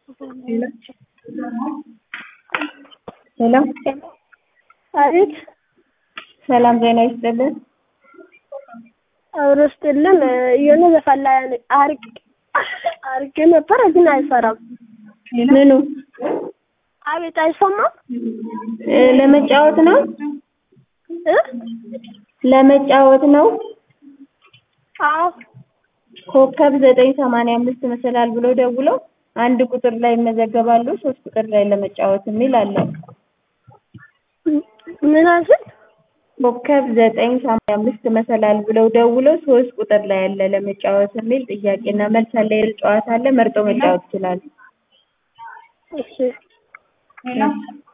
ሄሎ አቤት ሰላም ጤና ይስጥልን። አብሮ ስጥልን የሆነ ዘፈን ላይ አርግ አርጌ ነበር ግን አይሰራም። ምኑ አቤት አይሰማም እ ለመጫወት ነው እ ለመጫወት ነው። አዎ ኮከብ ዘጠኝ ሰማንያ አምስት መሰላል ብሎ ደውለው አንድ ቁጥር ላይ ይመዘገባሉ። ሶስት ቁጥር ላይ ለመጫወት የሚል አለ። ምን አልሽኝ? ኮከብ ዘጠኝ ሰማንያ አምስት መሰላል ብለው ደውለው ሶስት ቁጥር ላይ ያለ ለመጫወት የሚል ጥያቄና መልስ አለ። የል ጨዋታ አለ። መርጦ መጫወት ይችላሉ። እሺ